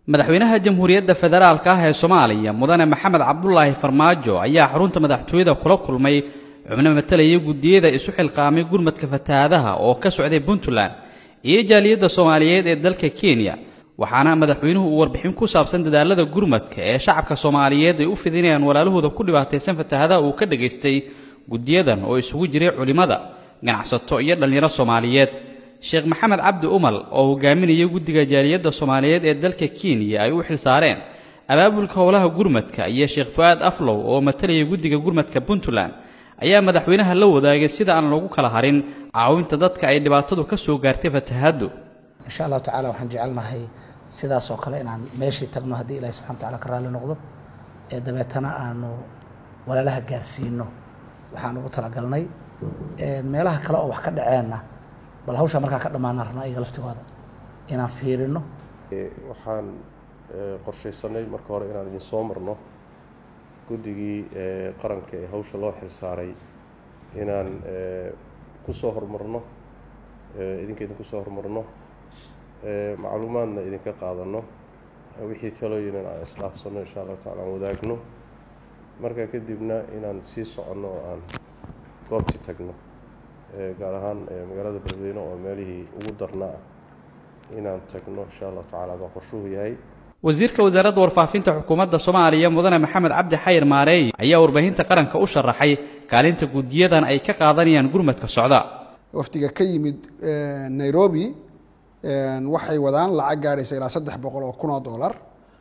madaxweynaha jamhuuriyadda federaalka ah ee soomaaliya mudane maxamed cabdulaahi farmaajo ayaa xarunta madaxtooyada kula kulmay xubno matalaya guddiyada isu xilqaamay gurmadka fatahaadaha oo ka socday puntland iyo jaaliyadda soomaaliyeed ee dalka kenya waxaana madaxweynuhu uu warbixin ku saabsan dadaalada gurmadka ee shacabka soomaaliyeed ay u fidinayaan walaalahooda ku dhibaataysan fatahaadaha uu ka dhagaystay guddiyadan oo isugu jiray culimmada ganacsato iyo dhallinyaro soomaaliyeed sheekh maxamed cabdi umal oo hogaaminaya guddiga jaaliyadda soomaaliyeed ee dalka kenya ay u xilsaareen abaabulka howlaha gurmadka iyo sheekh fu-aad aflow oo matalaya guddiga gurmadka puntland ayaa madaxweynaha la wadaagay sida aan lagu kala harin caawinta dadka ay dhibaatadu ka soo gaartay fatahaaddu insha allahu tacala waxaan jecelnahay sidaas oo kale inaan meeshii tagno haddii ilahi subxana wataala ka raalli noqdo ee dabeetana aanu walaalaha gaarsiino waxaan ugu talagalnay meelaha kale oo wax ka dhaceenna bal hawshaa markaa ka dhammaanaan rabna iyaga laftigooda inaan fiirino waxaan qorshaysanay marka hore inaan idin soo marno guddigii qaranka ee hawsha loo xilsaaray inaan ku soo hormarno idinka idinku soo hormarno macluumaadna idinka qaadano wixii talooyinan aan isdhaafsanno insha allahu tacala aan wadaagno markaa kadibna inaan sii soconno oo aan goobtii tagno gaar ahaan magaalada beledweyne oo meelihii ugu darnaa ah inaan tagno insha allahu tacala baa qorshuhu yahay wasiirka wasaaradda warfaafinta xukuumadda soomaaliya mudane maxamed cabdi xayir maareey ayaa warbaahinta qaranka u sharaxay kaalinta guddiyadan ay ka qaadanayaan gurmadka socda wafdiga ka yimid nairobi waxay wadaan lacag gaadhaysa ilaa saddex boqol oo kun oo dollar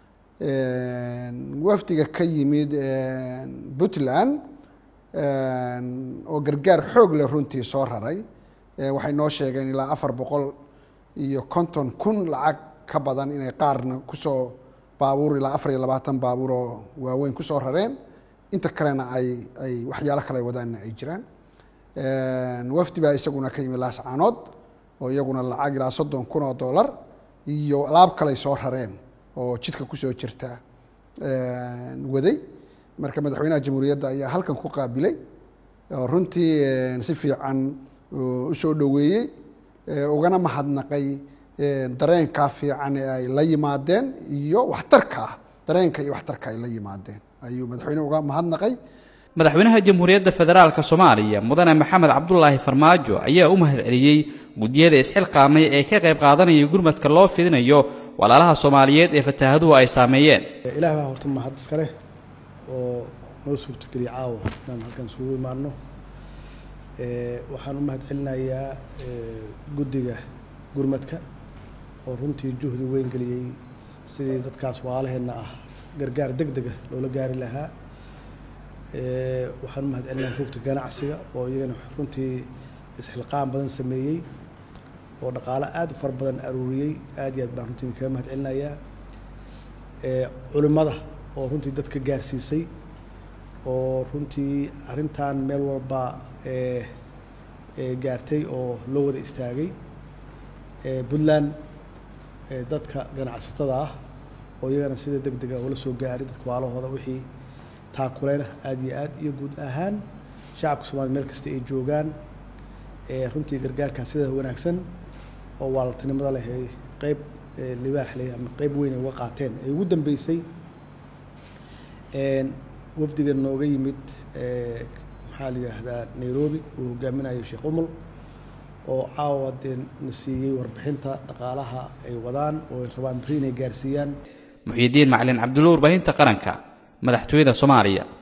wafdiga ka yimid puntland oo gargaar xoog leh runtii soo raray waxay noo sheegeen ilaa afar boqol iyo konton kun lacag ka badan inay qaarna kusoo baabuur ilaa afar iyo labaatan baabuur oo waaweyn kusoo rareen inta kalena ay ay waxyaalo kale wadaanna ay jiraan wafdi baa isaguna ka yimid laascaanood oo iyaguna lacag ilaa soddon kun oo dollar iyo alaab kaley soo rareen oo jidka kusoo jirta waday marka madaxweynaha jamhuuriyadda ayaa halkan ku qaabilay oo runtii si fiican usoo dhoweeyey ugana mahadnaqay dareenkaa fiican ee ay la yimaadeen iyo waxtarka dareenka iyo waxtarka ay la yimaadeen ayuu madaxweyne uga mahadnaqay madaxweynaha jamhuuriyadda federaalka soomaaliya mudane maxamed cabdulaahi farmaajo ayaa u mahad celiyey guddiyada isxilqaamay ee ka qayb qaadanaya gurmadka loo fidinayo walaalaha soomaaliyeed ee fataahaduhu ay saameeyeen ilaah baa horta mahad iskale oo noo suurtogeliya caawa inaan halkan isugu imaano waxaan u mahad celinayaa guddiga gurmadka oo runtii juhdi weyn geliyey sidii dadkaas waalaheenna ah gargaar deg dega loola gaari lahaa waxaan u mahad celinayaa rugta ganacsiga oo iyagana runtii isxilqaan badan sameeyey oo dhaqaalo aada u fara badan aruuriyey aad iyo aad baan runtii kaga mahad celinayaa culimmada oo runtii dadka gaarsiisay oo runtii arrintan meel walba gaartay oo loo wada istaagay puntland dadka ganacsatada ah oo iyagana sida deg dega ula soo gaaray dadka waalahooda wixii taakuleyna aada iyo aad iyo guud ahaan shacabka soomaliya meel kasta ay joogaan runtii gargaarkaas sida wanaagsan oo waaltinimada leh ay qeyb libaax leh ama qeyb weyn ay uga qaateen ay ugu dambeysay wafdiga nooga yimid maxaa la yidhaahdaa nairobi uu hogaaminayo sheekh umul oo caawa dee na siiyey warbixinta dhaqaalaha ay wadaan oo ay rabaan beri inay gaarsiiyaan muxiidiin macalin cabdulla warbaahinta qaranka madaxtooyada soomaaliya